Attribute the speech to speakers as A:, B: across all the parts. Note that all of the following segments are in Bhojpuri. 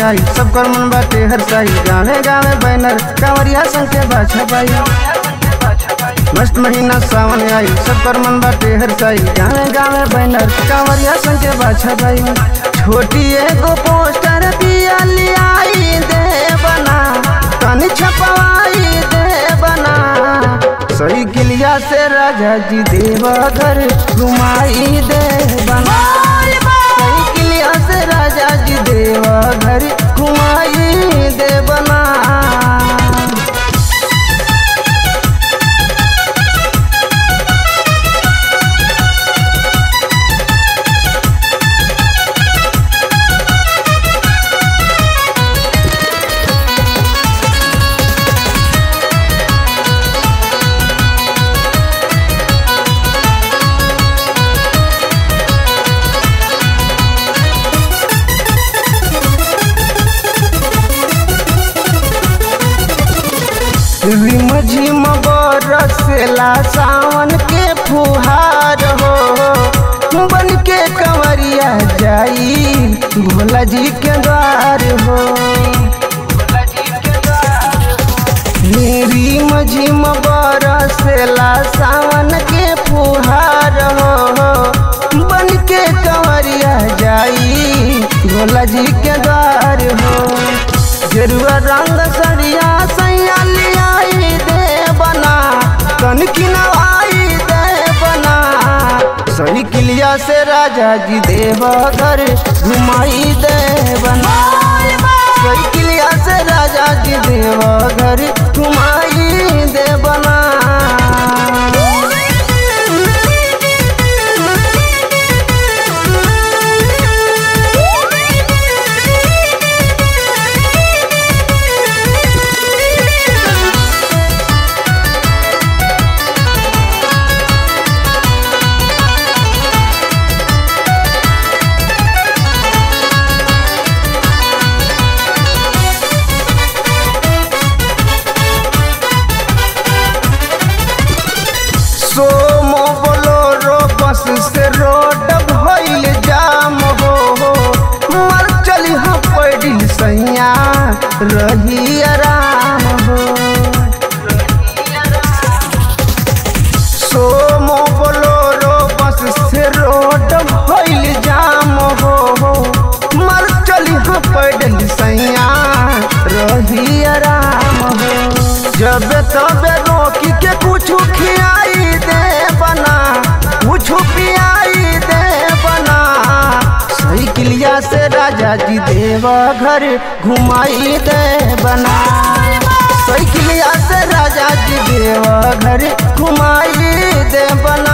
A: आई सब कर मन बाटे हर साई गावे गावे बैनर कांवरिया संग के बाछा पाई मस्त महीना सावन आई सब कर मन बाटे हर साई गावे गावे बैनर कांवरिया संग के बाछा पाई छोटी एगो पोस्टर दिया लियाई दे बना तनी छपवाई दे बना सही किलिया से राजा जी देवघर घुमाई दे बना सही किलिया से राजा जी देवघर घुमाई दे बना रिम झिम बरसेला सावन के फुहार हो बन के कंवरिया जाई भोला जी के द्वार हो रिम झिम बरसेला सावन के फुहार हो बन के कंवरिया जाई भोला जी के द्वार हो गेरुआ रंग सरिया सैया लियाई दे बना कन किनवाई दे बना सही किलिया से राजा जी देवघर घुमाई दे बना सही किलिया से राजा जी देवघर घुमाई दे बना सोमो बोलोरो बस से रोड भइल जाम हो मर चली हाँ पैडिल सैया रही आराम हो सोमो बोलोरो बस से रोड भइल जाम हो मर चली हाँ पैडिल सैया रही आराम हो जब तबे रोकी के कुछ खियाई दे बना कुछ पियाई दे बना सही किलिया से राजा जी देवघर घुमाई दे बना सही किलिया से राजा जी देवघर घुमाई दे बना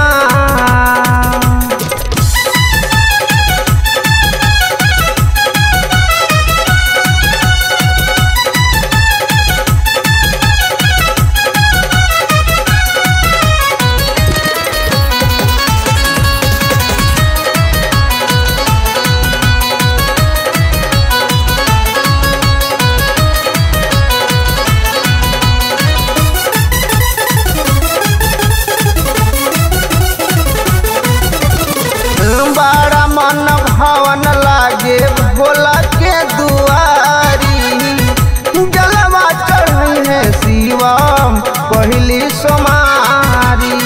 A: बड़ा मन भवन लागे भोला के दुआरी जलवा चढ़ी है शिवम पहली सोमारी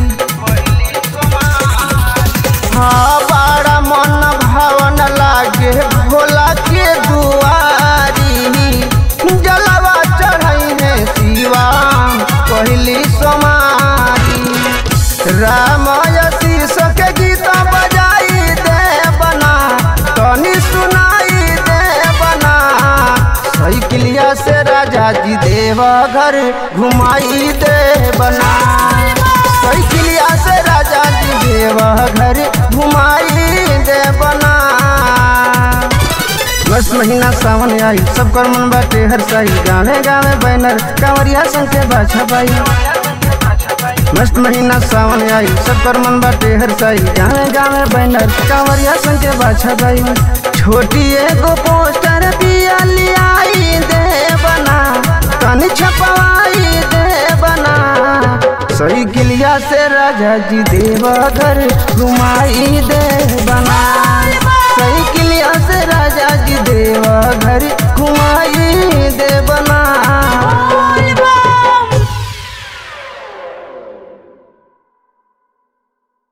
A: हाँ बड़ा मन भवन लागे भोला के दुआरी जलवा चढ़ी है शिवम पहली सोमारी रामाय शीर्ष के गीत बजाई दे बना तनी सुनाई दे बना सही किलिया से राजा जी देवघर घुमाई दे बना सही किलिया से राजा जी देवघर घुमाई दे बना बस महीना सावन आई सब कर मन बाटे हर साई गावे गावे बैनर कांवरिया संग के बाछा पाई मस्त महीना सावन आई सब कर मन बाटे हर साई गावे गावे बैनर कांवरिया संग के बाछा पाई छोटी एगो पोस्टर दिया लियाई दे बना तनी छपवाई दे बना सही किलिया से राजा जी देवघर घुमाई दे बना